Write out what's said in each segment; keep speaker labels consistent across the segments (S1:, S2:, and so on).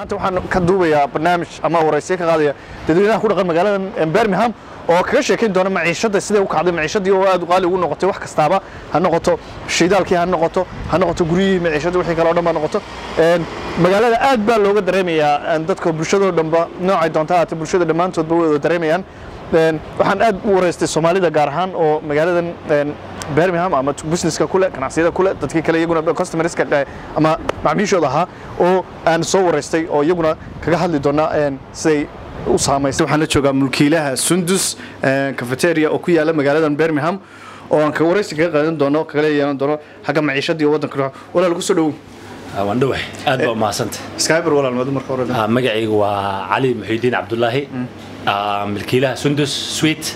S1: maanta waxaan ka duubayaa barnaamij ama waraysiyo ka qaadaya dadweynaha ku dhaqan magaalada Birmingham oo kaga sheekayn doona maciishada siday u kacday maciishadii oo aad u qaali ugu noqotay wax kastaaba ha noqoto shidaalkii ha noqoto ha noqoto guryihii maciishada wixii kale oo dhan ba noqoto een magaalada aad baa looga dareemayaa dadka bulshada oo dhanba noocay doonta haata bulshada dhammaantoodba way wada dareemayaan een waxaan aad u waraystay Soomaalida gaar ahaan oo magaaladan een Birmingham ama businesska kule ganacsiyada kule dadkii kale iyaguna customerska ama macaamiishooda ahaa oo aan soo waraystay oo iyaguna kaga hadli doona een siday u saamaysay waxaan la joogaa mulkiilaha Sundus cafeteria oo ku yaala magaaladan Birmingham oo aan ka waraysi kaga qaadan doono kaga yeelan doono xagga maciishadii waddanka walaal ku soo dhow
S2: waan dhawahay aad baa umahadsantay
S1: skyber walaal madu marka hore
S2: Ah, magacaygu waa cali muxiidiin cabdulaahi Ah, milkiilaha sundus sweet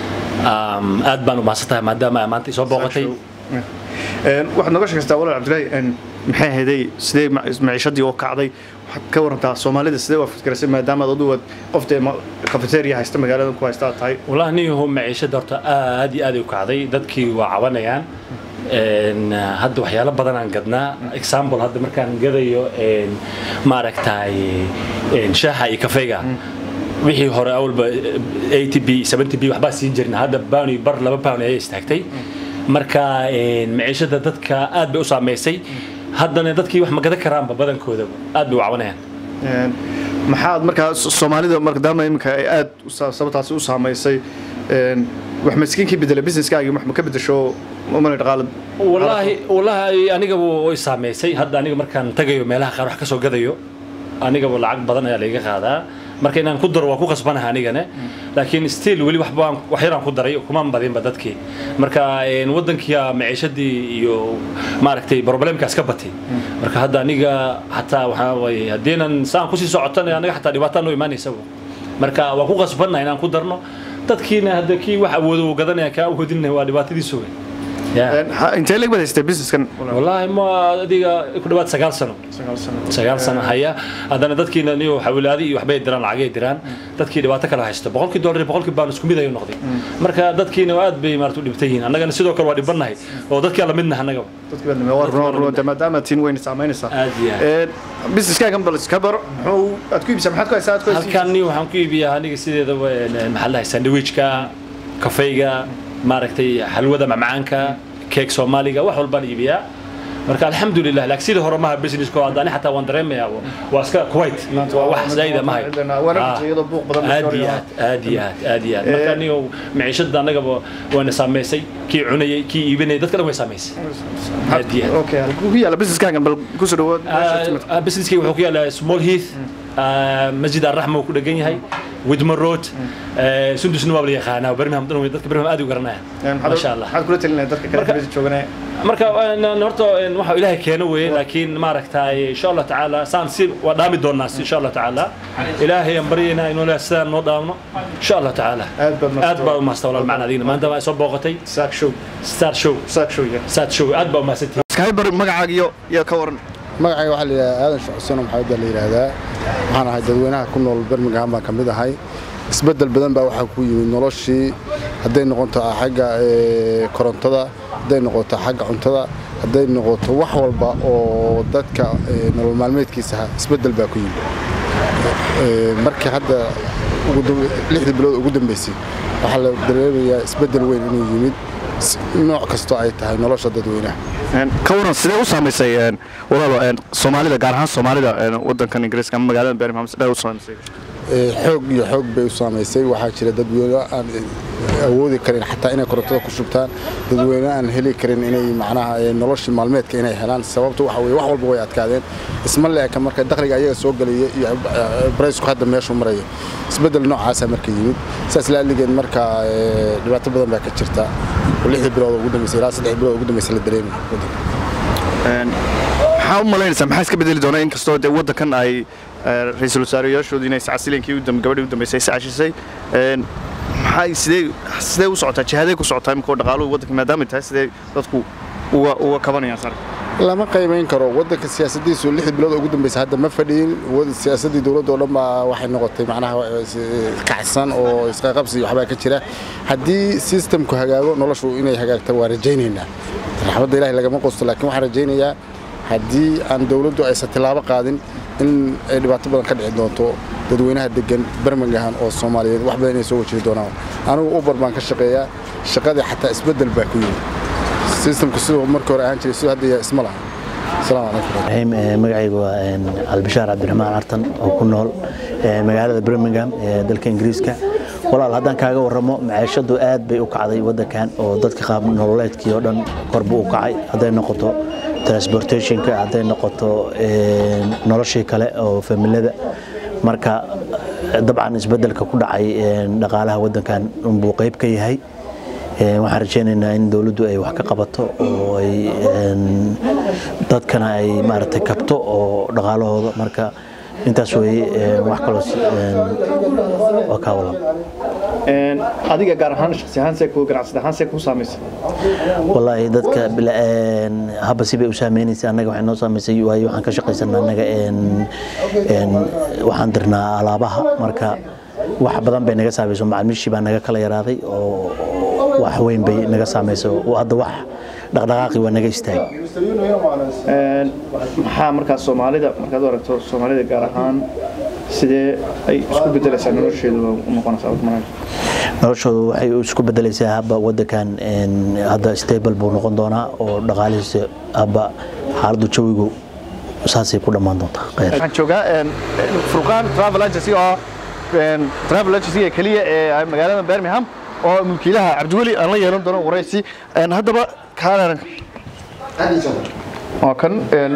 S2: Um, aad baan umahadsantahay maadaama maanta isoo booqatay
S1: een waxaad nooga sheegtaa walaal Cabdullaahi een maxay ahaydey sidee ma- maciishadii oo kacday waxaad ka warantaa Soomaalida sidee u fikiraysaa maadaama aad u qofta cafeteria haysta magaaladan ku haysta aad tahay
S2: wallahi niyahu maciishada horta aad iyo aad ay u kacday dadkii waa cabanayaan Een, hadda waxyaalo badan aan gadnaa example hadda markaan gadayo een, maaragtay een, shaaha iyo kafeega wixii hore awalba 80 b 70 b waxbaa siin jirna hadda pound iyo bar laba pound ayay istaagtay marka een, maciishada dadka aad bay u saameysay haddana dadkii wax ma gadan karaanba badankooda aad bay u cabanayaan
S1: een maxaad markaa So- Soomaalida maadaama iminka ay aad u sa- sababtaasi u saameysay een wax miskiinkii bedela businesskaaga wax ma ka bedesho umana dhaqaale
S2: والله والله aniga way saameysay hadda aniga markaan tagayo meelaha qaar wax ka soo gadayo aniga lacag badan ayaa laga qaadaa marka inaan ku daro waa ku qasbanahay anigana laakiin still weli waxba aan- wax yaraan ku daray kuma badinba dadkii marka een, wadankiya maciishadii iyo maaragtay problemkaas ka batay marka hadda aniga xataa waxaa waye haddiinan saan kusii socotana aniga xataa dhibaataan noo imaanaysa marka waa ku qasbannahay inaan ku darno dadkiina hadda kii wax awoodo uu gadanaya kaa awoodinna waa dhibaatadiisu wey Yeah.
S1: een ha- intee leeg baad haystay businesskan
S2: والله ما adiga ku dhawaad sagaal sano sagaal sano haya haddana dadkiina niyo xawilaadi iyo waxbay diraan lacagay diraan dadkii dhibaato kala haysto boqolkii dollar iyo boqolkii baan isku mid ayuu noqday marka dadkiina aad bay maarata u dhibtan yihiin annagana sidoo kale waa dhibannahay oo dadkii la midnaha annagaba
S1: dadka badan waa run run maadaama tiin weyn saameynaysaa
S2: aad iyo aad
S1: een businesskaagan bal iska baro muxuu aad ku iibsaa maxaad ku haysaa aad ku haysaa
S2: halkan niyo waxaan ku iibiyaa aniga sideeda maxaa la dhahay sandwichka kafeyga maaragtay xalwada macmacaanka keek soomaaliga wax walbaan iibiyaa marka alxamdulilah laakiin sidii hore maha businessko haddani xataa waan dareemayaa waa iska kuwait waa wax zaa'ida mahay
S1: Waana iyadoo buuq badan la
S2: aad iyo
S1: soo
S2: aad aad iyo aad aad iyo aad marka niyo maciishada annagaba wayna saameysay kii cunayay kii iibinayay dadka dhan way saameysay aad iyo aad
S1: okay halkuu ku yaala businesskaagan bal ku soo dhawaad
S2: آه، بزنسكي wuxuu ku yaalaa small heath آه، masjid arraxma uu ku dhegan yahay widmer road آه، sundusna waa la yaqaanaa birmingham dhan way dadka birmingham aad u garanayaan ma sha allah
S1: maxaad kula talinaya dadka kale
S2: Marka-
S1: meesha jooganaya
S2: marka een, horta een, waxa ilaahay keeno weeye laakiin maaragtay insha allah tacaala saan si waa dhaami doonaa si insha allah tacaala ilaahay aan baryaynaa inuu ilaahay sidaan noo dhaamno insha allah tacaala
S1: aad baad
S2: aad baa u mahadsan walaal macna adiina maanta waa soo booqatay
S1: saak show
S2: star show
S1: saak show ya
S2: star show aad baa u mahadsantihiin
S1: skyber magacaaga iyo iyo ka waran
S3: magacayga waxaa la yidhahdaa aadan shuxsano maxamed baa la yidhaahdaa waxaan ahay dadweynaha ku nool birmingham baan ka mid ahay isbeddel badan baa waxaa ku yimid noloshii hadday noqoto xagga ee, korontada hadday noqoto xagga cuntada hadday noqoto wax walba oo dadka ee, nolol maalmeedkiisa ah isbeddel baa ku yimid Ee, markii hadda ugu dambe- lixdii bilood ugu dambeysay waxaa la dareemayaa isbeddel weyn inuu yimid s- nooc kastoo ay tahay nolosha dadweynaha
S1: Een, ka waran sidee u saamaysay een, walaalo een, soomaalida gaar ahaan soomaalida een, wadankan ingiriiska ama magaalada birmingham sidee u saamaysay
S3: Ee, xoog iyo xoog bay u saamaysay waxaa jira dadweyne aan awoodi karin xataa inay korontada ku shubtaan dadweyne aan heli karin inay macnaha ee, noloshii maalmeedka inay helaan sababta waxa weye wax walba way adkaadeen isma leeka marka dakhliga ayaga soo gelaya iyo baraysku hadda meeshuu marayo isbeddel noocaasaa marka yimid saas laaligeed marka ee, dhibaato badan baa ka jirta oo lixdii bilood ugu dambeysay ilaa saddex bilood ugu dambeysay la dareemay wadanka
S1: Een, maxaa u malaynaysaa maxaa iska bedeli doona inkastoo dee wadankan ay eh, ra'iisul wasaareyaashoodii inay sacasilenkii u dambe gabadhii u dambeysay sacashisay een, maxay sidee sidee u socotaa jihadee ku socotaa imika dhaqaaluhu wadanka maadaama ay tahay sidee dadku uga uga kabanayaan sar
S3: lama qiimayn karo wadanka siyaasadiisu lix bilood ugu dambeysay hadda ma fadhiyin wad- siyaasadii dowladda oo dhan baa waxay noqotay macnaha is- kacsan oo isqaqabsi iyo waxbaa ka jira haddii systemku hagaago noloshu inay hagaagta waa rajaynaynaa raxmadda ilaahay lagama qosto laakiin waxaan rajaynayaa haddii aan dowladdu aysan tilaabo qaadin in ay dhibaato badan ka dhici doonto dadweynaha degan birmingham oo soomaaliyeed wax badan inay soo wajihi doonaan anigu uber baan ka shaqeeyaa shaqadii xataa isbeddel baa ku yimid sistamka siduu markii hore ahaan jiray siduu hadda yahay isma laha asalaamu calaykum
S4: magacaygu waa albishaar cabdiraxmaan cartan oo ku nool magaalada birmingham ee dalka ingiriiska walaal haddaan kaaga warramo maciishadu aad bay u kacday waddankan oo dadka qaab nololeedkii oo dhan kor buu u kacay hadday noqoto transportationka hadday noqoto noloshii kale oo familada marka dabcan isbeddelka ku dhacay dhaqaalaha waddankan unbuu qayb ka yahay waxaan rajaynaynaa in dowladdu ay wax ka qabato oo ay dadkana ay maaragtay kabto oo dhaqaalahooda marka intaas weeye wax kaloo waa kaa walan
S1: adiga gaar ahaan shakhsi ahaan see kuu ganacsada ahaan see kuu saamaysay
S4: wallaahi dadka haba sibay u saameynaysa annaga waxay noo saamaysay waayo waxaan ka shaqaysanaa annaga waxaan dirnaa alaabaha marka wax badan bay naga saamayso macaamiishii baa naga kala yaraaday oo wax weyn bay naga saamayso hadda wax dhaqdhaqaaqi waa naga istaagay
S1: maxaa markaa soomaalida markaad u aragto soomaalida gaar ahaan sidee ay isku bedelaysaa nolosheedu u noqonaysaa
S4: noloshoodu waxay isku bedelaysaa habba waddankan hadda stable buu noqon doonaa oo dhaqaalihiisa habba xaaladdu jawigu saasay ku dhammaan doontaa
S1: waxaan joogaa furqaan travel agency oo travel agency keliya ee magaalada birmingham oo mulkiilaha cabdiweli aan la yeelan doono waraysi haddaba kaalan waa kan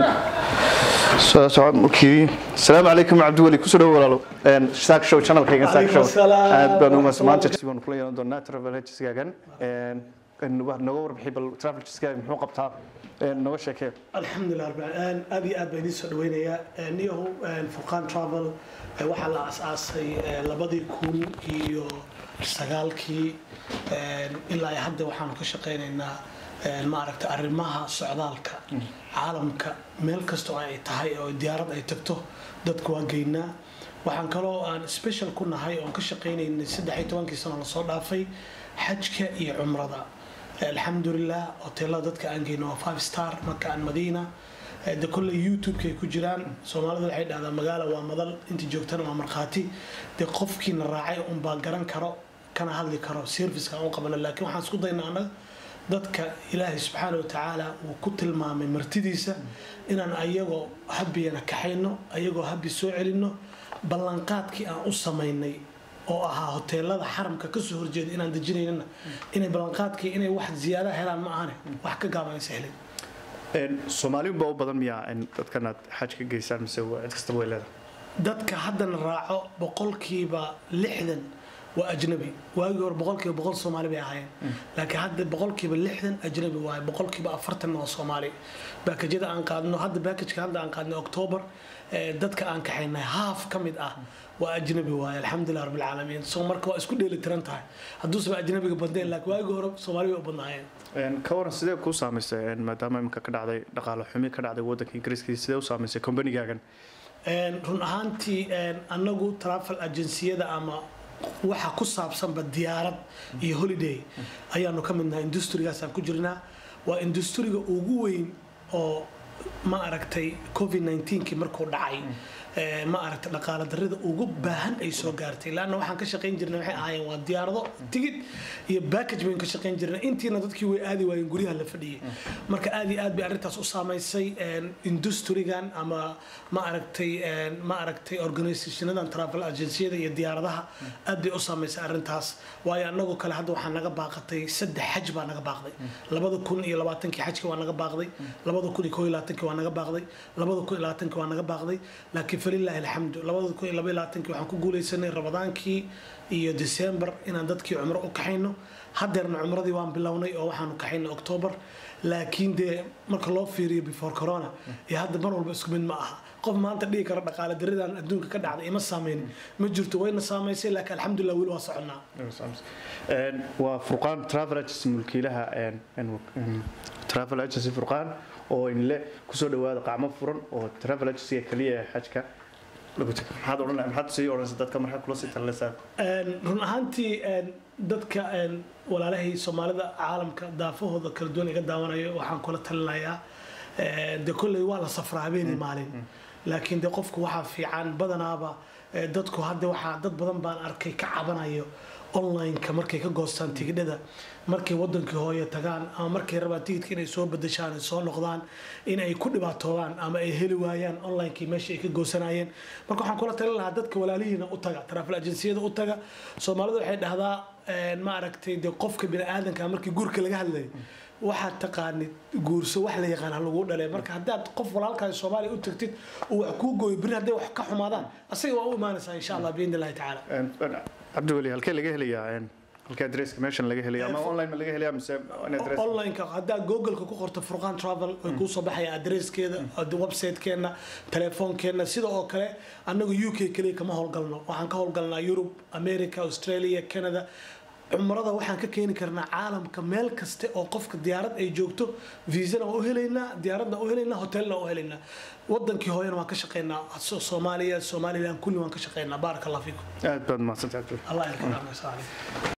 S1: soo soco mulkii asalaamu calaykum cabdiweli kusoo dhawo walaalo saak show channelkayga saak show aad baan umas maanta baan kula yeelan doonaa travel agencygaagan noga warbixi bal travel agencygaaga muxuu qabtaa noga sheekee
S5: alxamdulilah rabbil aalamiin aad iyo aad baan idiin soo dhaweynayaa niyahu furqaan travel waxaa la asaasay labadii kun iyo sagaalkii ilaa hadda waxaanu ka shaqaynaynaa maaragta arrimaha socdaalka caalamka meel kastoo ay tahay oo diyaarad ay tagto dadku waa geynaa waxaan kaloo aan special ku nahay oon ka shaqaynaynay saddex iyo tobankii sano lasoo dhaafay xajka iyo cumrada alxamdulilah hoteelada dadka aan geyno waa five star maka aan madiina de kolley youtube-ka ay ku jiraan soomaalida waxay dhahdaa magaala waa madal inta joogtana waa markhaati de qofkiina raacay unbaa garan karo kana hadli karo serviceka aan u qabana laakiin waxaan isku daynaa annaga dadka ilaahay subxaana watacaala uu ku tilmaamay martidiisa inaan ayagoo habiyana kaxayno ayagoo habi soo celinno ballanqaadkii aan u samaynay oo ahaa hoteelada xaramka kasoo horjeeda inaan dejinaynana inay ballanqaadkii inay wax ziyaada helaan ma ahane wax ka gaaban aysa helin
S1: soomaaliun baa u badan miyaa dadkan aad xaj ka geysaan mise cid kastaba way leedahay
S5: dadka haddana raaco boqolkiiba lixdan waa ajnabi waagii hore boqolkiiba boqol soomaali bay ahaayeen laakiin hadda boqolkiiba lixdan ajnabi waaye boqolkiiba afartanna waa soomaali baakajyada aan qaadno hadda baakajka hadda aan qaadnay octoobar dadka aan kaxaynay haaf ka mid ah waa ajnabi waaye alxamdulilah rabbil caalamiin so marka waa isku dheeli tiran tahay hadduusaba ajnabiga badneen laakiin waagii hore soomaali bay u badnaayeen
S1: ka waran sidee kuu saamaysay maadaama imika ka dhacday dhaqaale xumi ka dhacday waddanka ingiriiska sidee u saamaysay kombanigaagan
S5: run ahaantii annagu travel agenciyada ama waxa ku saabsanba diyaarad iyo holiday ayaanu ka midnahay industrigaasaan ku jirnaa waa industriga ugu weyn oo ma aragtay covid 19kii markuu dhacay ma aragtay dhaqaale darrida ugu baahan ay soo gaartay laanna waxaan ka shaqayn jirnay waxay ahaayeen waa diyaarado tigid iyo backage baynu ka shaqayn jirnay intiina dadkii way aadi waayeen guryaha la fadhiyay marka aad iyo aad bay arrintaas u saamaysay industrigan ama ma aragtay ma aragtay organisationadan travel agenciyada iyo diyaaradaha aad bay u saamaysay arrintaas waayo annagoo kale hadda waxaa naga baaqatay saddex xaj baa naga baaqday labada kun iyo labaatankii xajka waa naga baaqday labada kun iyo koo iyo labaatankii waa naga baaqday labada kun iyo labaatankii waa naga baaqday laakiin falilaahi alxamdu labada kun iyo laba iyo labaatankii waxaan ku guulaysanay ramadaankii iyo december inaan dadkii cumro u kaxayno hadeerna cumradii waan bilownay oo waxaanu kaxaynay october laakiin dee marka loo fiiriyo before corona iyo hadda mar walba isku mid ma aha qof maanta dhihi kara dhaqaale daridan adduunka ka dhacday ima saameynin ma jirto wayna saamaysay laakiin alxamdulilah weli waa soconnaa
S1: waa furqaan travel agency mulkiilaha travel agency furqaan oo inle kusoo dhawaada qacmo furan oo travel agency kaliya ee xajka lagu tago maxaad odhan maxaad sii odhanaysa dadka markaa kula sii talinaysaa
S5: run ahaantii dadka walaalahay soomaalida caalamka daafahooda kala duwan iga daawanayo waxaan kula talinayaa Eh, de kolley waa la safraa habeenii maalin laakiin de qofku waxaa fiican badanaaba eh, dadku hadda waxaa dad badan baan arkay ka cabanayo online-ka markay ka goostaan tigidhada markay wadankii hooyo tagaan ama markay rabaan tigidka inay soo bedeshaan ay soo noqdaan in ay ku dhibaatoodaan ama ay heli waayaan online-kii meesha ay ka goosanayeen marka waxaan kula talin lahaa dadka walaalihiina u taga travel agenciyada u taga soomaalidu waxay dhahdaa eh, ma aragtay de qofka biniaadanka markii guurka laga hadlayo waxaad taqaanid guurso wax la yaqaan ha lagu dhalay marka haddaad qof walaalkaa soomaaliya u tagtid uu wax kuu gooyo beri hadday wax ka xumaadaan asaga waa u imaanaysaa insha allah biidni illahi tacaala
S1: cabdiweli halkee laga helayaa een, halkee adresska meeshan laga helaya ama online ma laga helaya mise in adress
S5: online-ka haddaa google-ka ku qorto furqaan travel way kuu soo baxaya adreeskeeda website-keena telefoonkeena sida oo kale annagu u k keliya kama howlgalno waxaan ka howlgalnaa yurub america australia canada cumrada waxaan ka keeni karnaa caalamka meel kaste oo qofka diyaarad ay joogto viisana waa u helaynaa diyaaradna u helaynaa hotelna u helaynaa wadankii hooyana waan ka shaqeynaa So- soomaaliya somaliland kulli waan ka shaqeynaa baaraka allah fiikum
S1: aad baad mahadsantahay cabdiweli
S5: allah yarka